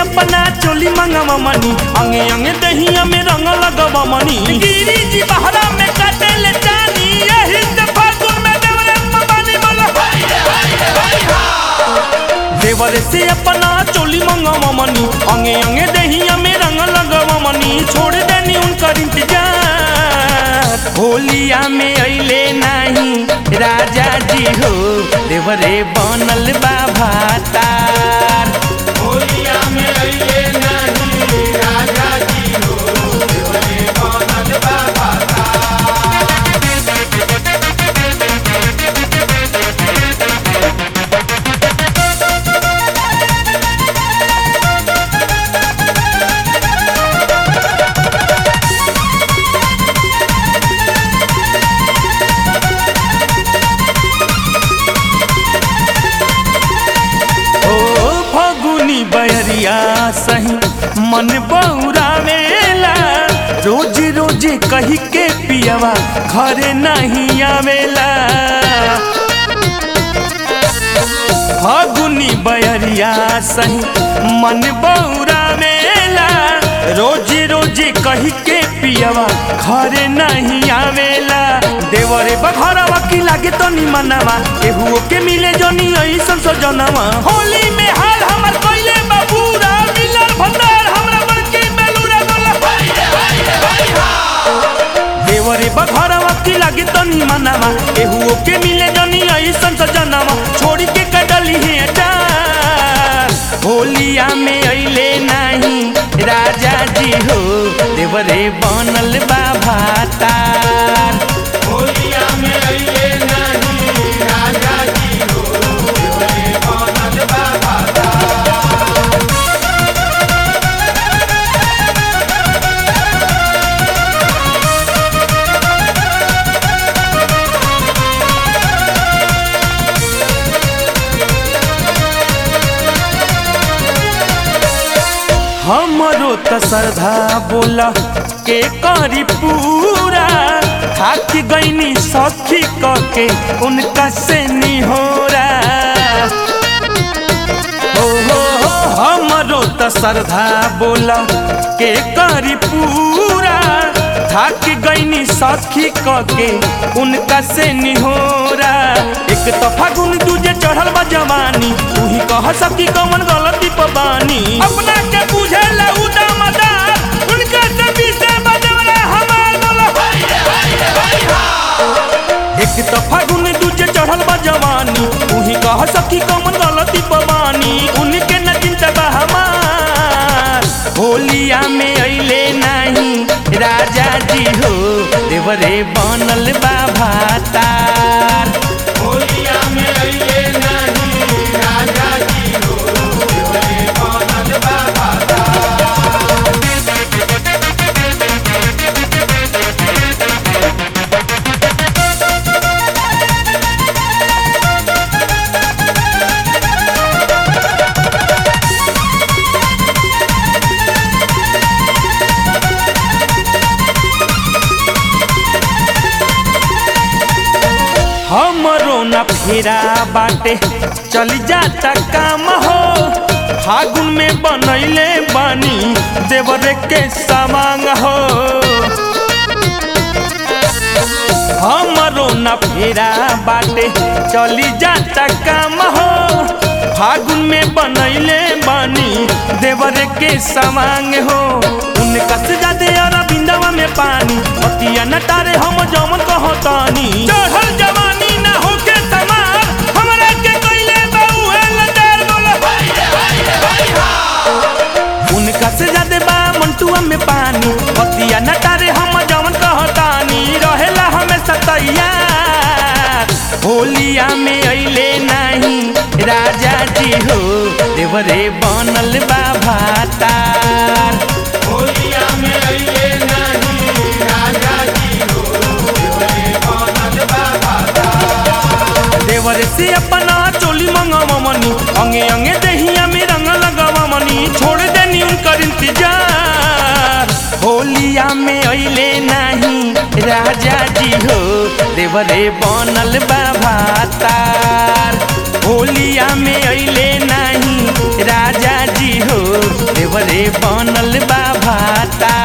अपना चोली मंगवा मनी अंगे अंगे दहिया में रंग लगवा मनी गिरी जी बहरा में काटे ले जानी यही से फागुन में देवरे मबानी बोला देवरे से अपना चोली मंगवा मनी अंगे अंगे दहिया में रंग लगवा मनी छोड़ देनी उनकर इंतजार होलिया में अइले नहीं राजा जी हो देवरे बनल बा भातार होलिया में अइले नहीं राजा जी हो देवरे बनल बा भाता ओ फगुनी बहरिया सही मन बौरावेला रोज रोज कही के पियवा घरे नहीं आवेला फगुनी बहरिया सही मन बौरावेला रोज रोज कही के पियवा घरे नहीं आवेला देवरे बघरवा की लागे तो निमनवा केहू के मिले जनी ऐसन सजनवा होली में हाल हमर कइले बाबूरा मिलल भंडार हमरा बड़की बेलूरा बोला देवरे बघरवा की लागे तो निमनवा केहू के मिले जनी ऐसन सजनवा छोड़ी के कदली है डार होलिया में अइले नहीं राजा जी हो देवरे बनल बा भातार होलिया में अइले नहीं राजा जी हो देवरे बनल बा भाता हमरो त श्रद्धा बोला के करी पूरा थाक गईनी सखी के उनका से निहोरा हो हो हो हमरो त श्रद्धा बोला के करी पूरा थाक गईनी सखी के उनका से निहोरा एक तो फागुन दूजे चढ़ल बा जवानी तू ही कह सकी कौन गलती पबानी अपना के बुझे ला उदामदार उनका से बीसे बजवले हमार बोला एक तो फागुन दूजे चढ़ल बा जवानी तू ही कह सकी कौन गलती पबानी उनके न चिंता बा हमार होलिया में अइले नहीं राजा जी हो देवरे बनल बा भातार होलिया में अइले नहीं राजा जी हो देवरे बनल बा भाता हमरो न फेरा बाटे चली जाता काम हो फागुन में बनैले बानी देवरे के सामांग हो हमरो न फेरा बाटे चली जाता काम हो फागुन में बनैले बानी देवरे के सामांग हो उनका से जादे अरविंदवा में पानी पतिया न तारे हम जमन कहतानी चढ़ल जवानी ना होके समार हमरा के कइले बाउहे लदार बोला उनका से ज्यादा बा मंटुआ में पानी पतिया न तारे हम जवन कहतानी रहेला हमेशा तैयार होलिया में अइले नहीं राजा जी हो देवरे बनल बा भातार होलिया में अइले नहीं राजा जी हो देवरे बनल बा भाता देवर से अपना चोली मंगवा मनी अंगे अंगे दहिया में रंग लगवा मनी छोड़ देनी उनकर इंतजार होलिया में अइले नहीं राजा जी हो देवरे बनल बा भातार होलिया में अइले नहीं राजा जी हो देवरे बनल बा भाता